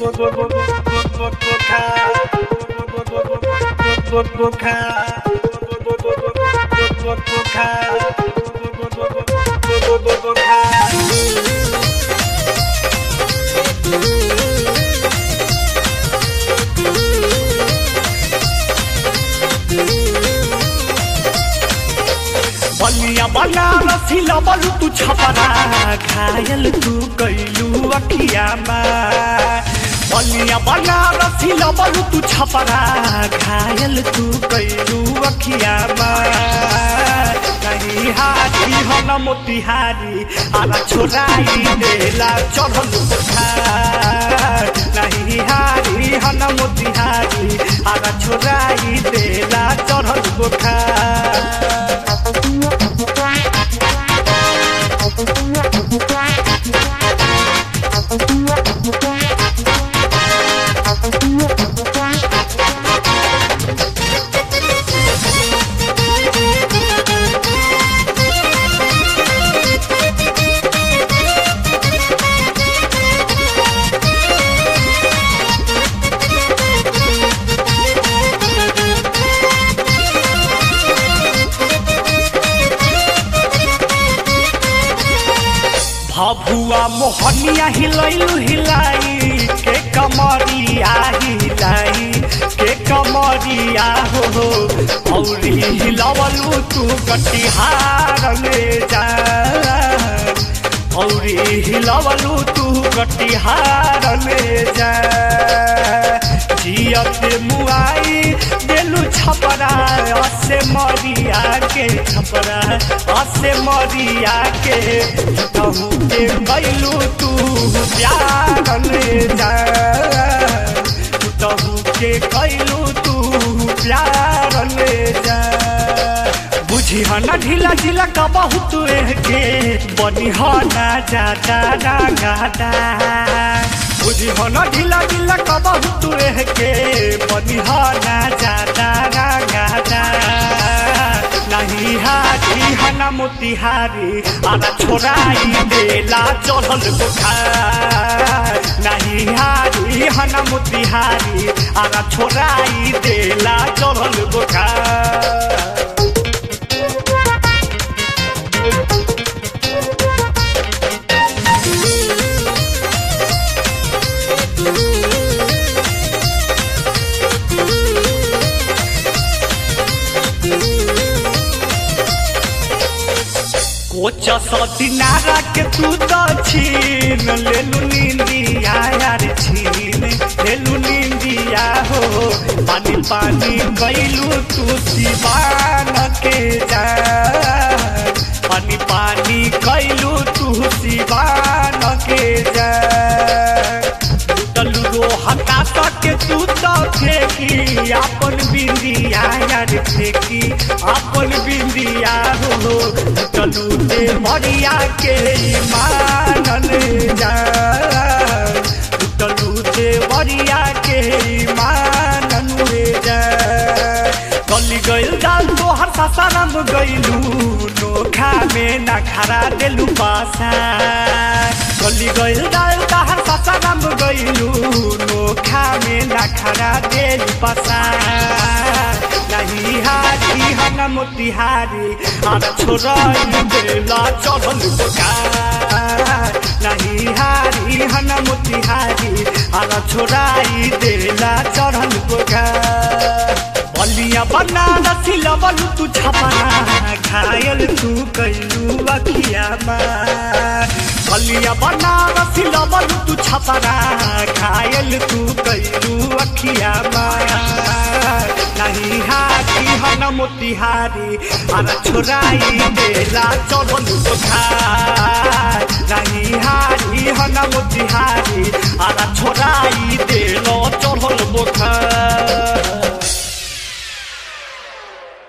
बलिया बनारस हिलबलु तू छपरा घायल तू कैलू अखियामा बलिया बनारस हिलबलु तू छपरा घायल तू कैलू अखियामा कहीं हाथी हन मोतिहारी आला छोराई देला चढ़ल बुखार नहीं हारी हन मोतिहारी आला छोराई देला चढ़ल बुखार भभुआ मोहनिया हिलैलु हिलाई के कमरिया हिलाई के कमरिया हो हो औरी हिलवलु तू कटिहार में जा औरी हिलवलु तू कटिहार में जा जियते मुआई देलु छपरा असे मरिया के छपरा असे मरिया के कहू के गैलू तू प्यार में जा कहू के गैलू तू प्यार में जा बुझी हना ढीला ढीला का बहुत के बनी हना जादा गादा बुझी हना ढीला ढीला का बहुत के बनी हना जादा गादा नहीं हाथी हना मोतिहारी आना छोराई देला चढ़ल बुखार नहीं हारी हना मोतिहारी आना छोराई देला चढ़ल बुखार कोच दिनारा के तू तो छीन लेलु निंदिया यार छीन लेलु निंदिया हो पानी पानी गईलू तू सिवान के जा पानी पानी गईलू तू सिवान के जा टलू रो हटा सके तू तो फेंकी अपन बिंदिया यार फेंकी अपन बिंदिया हो चलू दे मरिया के मानन जा चलू दे मरिया के मानन जा गली गइल दाल तोहर सासाराम गइलू नोखा में ना खरा देलू पासा गली गइल दाल तोहर सासाराम गइलू नोखा में ना खरा देलू पासा नहीं हारी हन मोतिहारी आना छोराई देला चढ़ल बुखार नहीं हारी हन मोतिहारी आना छोराई देला चढ़ल बुखार बलिया बनारस लबलु तू छपरा घायल तू कैलू अखियामा बलिया बनारस लबलु तू छपरा घायल तू कैलू अखियामा नहीं हाथी हन मोतिहारी आना छोराई देला चढ़ल बुखार